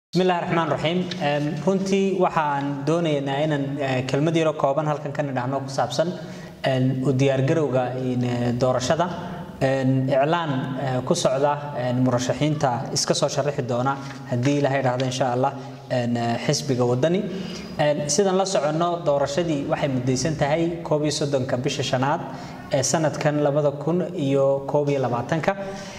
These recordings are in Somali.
bismillahi raxmaan raxiim runtii waxaan doonaynaa inaan kelmad yaro kooban halkan ka nidhaahno ku saabsan u diyaargarowga doorashada iclaan ku socda murashaxiinta iska soo sharaxi doona haddii ilaha idhaahdo insha allah xisbiga wadani sidan la soconno doorashadii waxay mudaysan tahay koob iyo soddonka bisha shanaad ee sanadkan labada kun iyo koob iyo labaatanka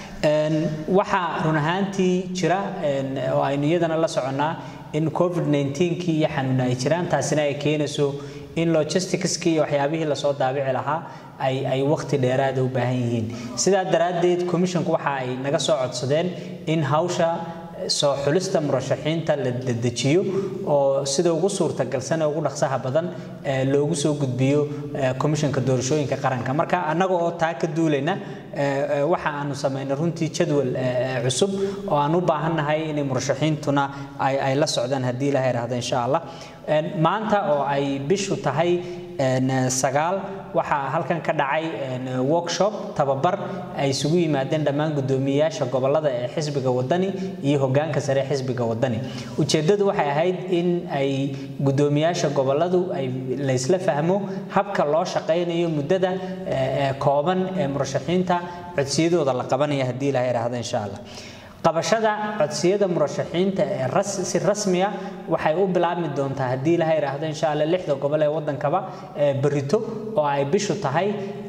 waxaa run ahaantii jira oo aynu iyadana la soconnaa in covid 19kii iyo xanuuna ay jiraan taasina ay keenayso in logisticskii iyo waxyaabihii lasoo daabici lahaa ay ay waqti dheeraada u baahan yihiin sidaa daraaddeed commissionku waxa ay naga soo codsadeen in hawsha soo xulista murashaxiinta la dedejiyo oo sida ugu suurtagalsan ee ugu dhaqsaha badan loogu soo gudbiyo komishanka doorashooyinka qaranka marka annaga oo taa ka duulayna waxa aanu samaynay runtii jadwal cusub oo aan u baahannahay inay murashaxiintuna ay la socdaan haddii ilaha idhaahdo insha allah maanta oo ay bishu tahay sagaal waxaa halkan ka dhacay workshop tababar ay isugu yimaadeen dhammaan guddoomiyeyaasha gobolada ee xisbiga wadani iyo hogaanka sare xisbiga wadani ujeeddadu waxay ahayd in ay guddoomiyaasha goboladu ay laysla fahmo habka loo shaqaynayo muddada kooban ee murashaxiinta codsiyadooda la qabanaya haddii ilaha idhaahdo insha allah qabashada codsiyada murashaxiinta ee si rasmiya waxay u bilaabmi doontaa haddii ilaha idhaahdo insha alla lixda gobol ee waddankaba berito oo ay bishu tahay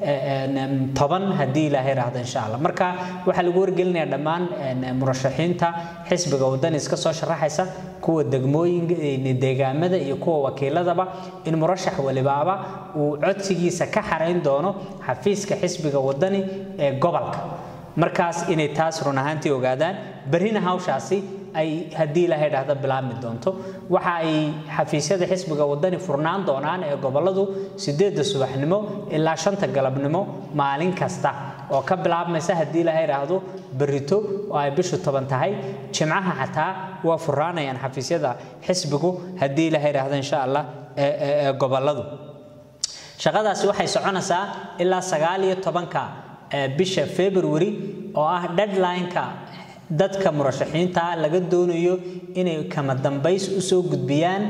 toban haddii ilaha idhaahdo insha allah marka waxaa lagu wargelinayaa dhammaan murashaxiinta xisbiga waddan iska soo sharaxaysa kuwa degmooyinka deegaamada iyo kuwa wakiiladaba in murashax walibaaba uu codsigiisa ka xarayn doono xafiiska xisbiga waddani ee gobolka markaas inay taas run ahaantii ogaadaan berrina hawshaasi ay haddii ilaha idhaahdo bilaabmi doonto waxa ay xafiisyada xisbiga wadani furnaan doonaan ee goboladu sideedda subaxnimo ilaa shanta galabnimo maalin kasta oo ka bilaabmaysa haddii ilaha idhaahdo berrito oo ay bishu toban tahay jimcaha xataa waa furraanayaan xafiisyada xisbigu haddii ilaha idhaahdo insha allah ee goboladu shaqadaasi waxay soconaysaa ilaa sagaal iyo tobanka bisha february oo ah deadline-ka dadka murashaxiinta laga doonayo inay kama dambays u soo gudbiyaan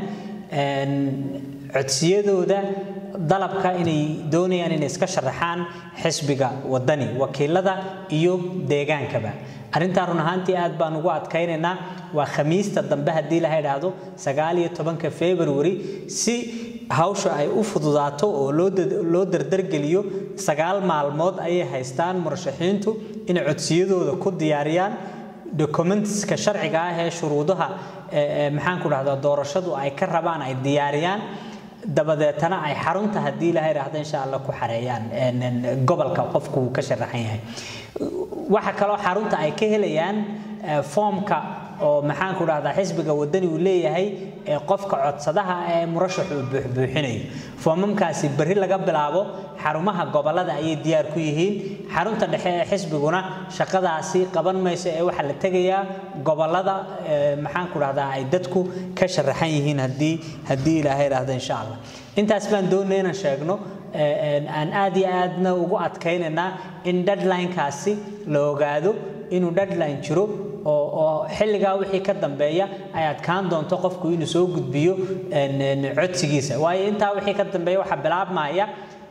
codsiyadooda dalabka inay doonayaan inay iska sharaxaan xisbiga wadani wakiilada iyo deegaankaba arrintaa run ahaantii aad baan ugu adkaynaynaa waa khamiista dambe haddii laha idhaahdo sagaal iyo tobanka february si hawsha ay u fududaato oo loo dardargeliyo sagaal maalmood ayay haystaan murashaxiintu inay codsiyadooda ku diyaariyaan documentska sharciga ah ee shuruudaha maxaan ku dhahdaa doorashadu ay ka rabaan ay diyaariyaan dabadeetana ay xarunta haddii ilaha idhaahdo insha allah ku xareeyaan gobolka qofku uu ka sharaxan yahay waxa kaloo xarunta ay ka helayaan foomka oo maxaan ku dhahdaa xisbiga wadani uu leeyahay ee qofka codsadaha ee murashaxu uu buuxbuuxinayo foomamkaasi berri laga bilaabo xarumaha gobolada ayay diyaar ku yihiin xarunta dhexe ee xisbiguna shaqadaasi qaban mayso ee waxaa la tegayaa gobolada maxaan ku dhahdaa ay dadku ka sharaxan yihiin haddii haddii ilaahay idhaahdo insha allah intaas baan doonay inaan sheegno aan aad iyo aadna ugu adkaynaynaa in deadline-kaasi la ogaado inuu deadline jiro oo xilligaa wixii ka dambeeya ay adkaan doonto qofku inuu soo gudbiyo codsigiisa waayo intaa wixii ka dambeeya waxaa bilaabmaya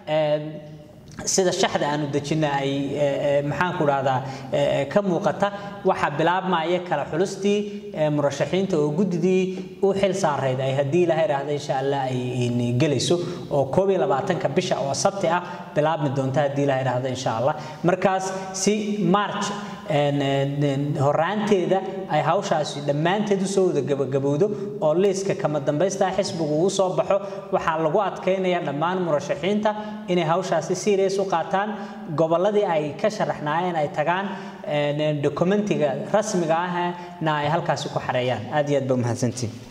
sida shaxda aanu dejina ay maxaan ku dhahdaa ka muuqata waxaa bilaabmaya kala xulustii murashaxiinta oo guddidii u xil saarayd ay haddii ilaha idhaahda insha allah ay gelayso oo koob iyo labaatanka bisha oo sabti ah bilaabmi doonta haddii ilaha idhaahda insha allah markaas si march horaanteeda ay hawshaasi dhammaanteed usoo wada gabagabowdo oo liiska kama dambaystaa xisbigu uu soo baxo waxaa lagu adkaynaya dhammaan murashaxiinta inay hawshaasi serious u qaataan gobolladii ay ka sharaxnaayeen ay tagaan documentiga rasmiga ahna ay halkaasi ku xareeyaan aad iyo aad ba umahadsantiin